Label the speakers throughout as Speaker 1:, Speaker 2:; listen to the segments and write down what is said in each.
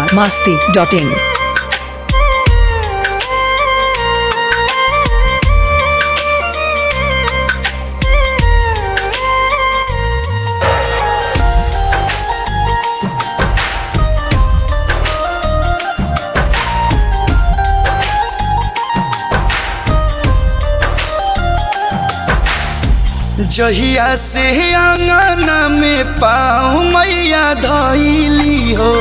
Speaker 1: biharmasti.in
Speaker 2: जहिया से आंगना में पाँव मैया धैली हो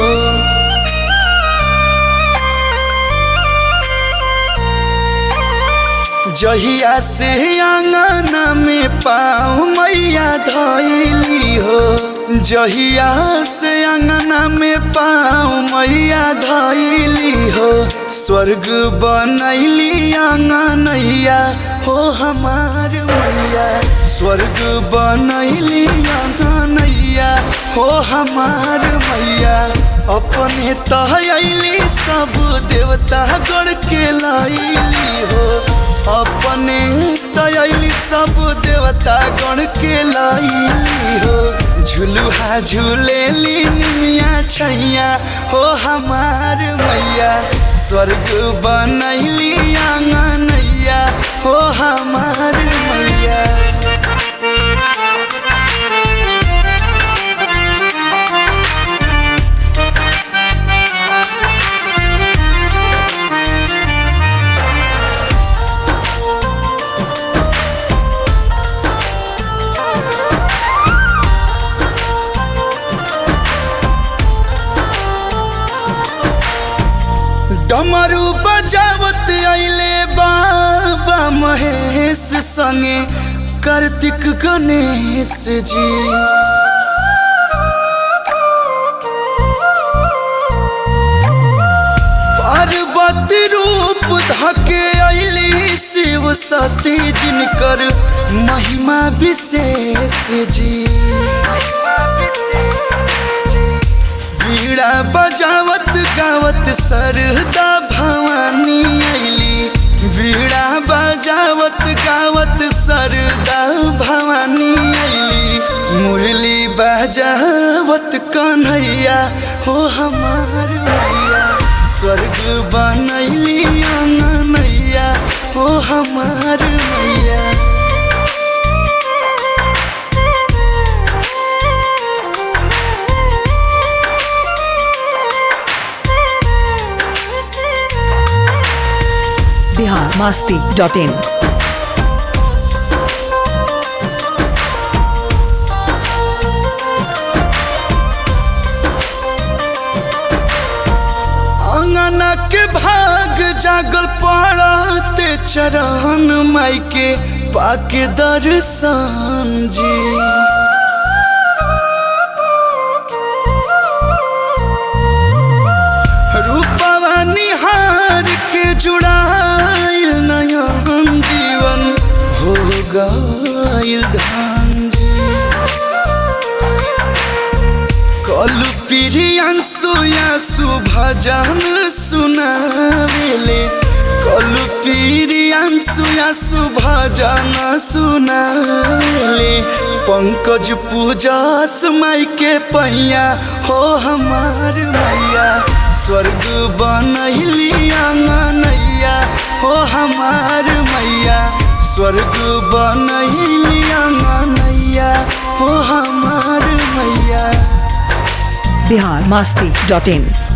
Speaker 2: जहिया से आंगना में पाँव मैया धैली हो जहिया से अंगना में पाँव मैया धैली हो स्वर्ग बनैली आंगनैया हो हमार मैया स्वर्ग बनैली आंगनैया हो हमार मैया अपने तहली सब देवता गण के लैली हो अपने तयली सब देवता गण के लैली हो झुलुहा झूलेली निमिया छैया हो हमार मैया स्वर्ग बनैली आंगनैया हो हमार मैया डमरू बजावत अइले बाबा महेश संगे कार्तिक गणेश जी पार्वती रूप धके अइली शिव सती जिनकर महिमा विशेष जी बीड़ा बजावत गावत सरदा भवानी अइली बीड़ा बजावत गावत सरदा भवानी अइली मुरली बजावत कन्हैया हो हमार मैया स्वर्ग बनैली आंगनैया हो हमार मैया
Speaker 1: biharmasti.in
Speaker 2: अंगना के भाग जागल पड़ते चरण माई के पाके दर्शन जी रूपवा निहार के जुड़ाइल नयन जीवन हो गइल धान जी कलु प्रियांशु यासु भजन सुनावेले कलु प्रियांशु यासु भजन सुनावेले पंकज पूजस माई के पैया हो हमार मैया स्वर्ग बनैली आंगनैया हो हमार मैया स्वर्ग बनैली आंगनैया हो हमार मैया
Speaker 1: biharmasti.in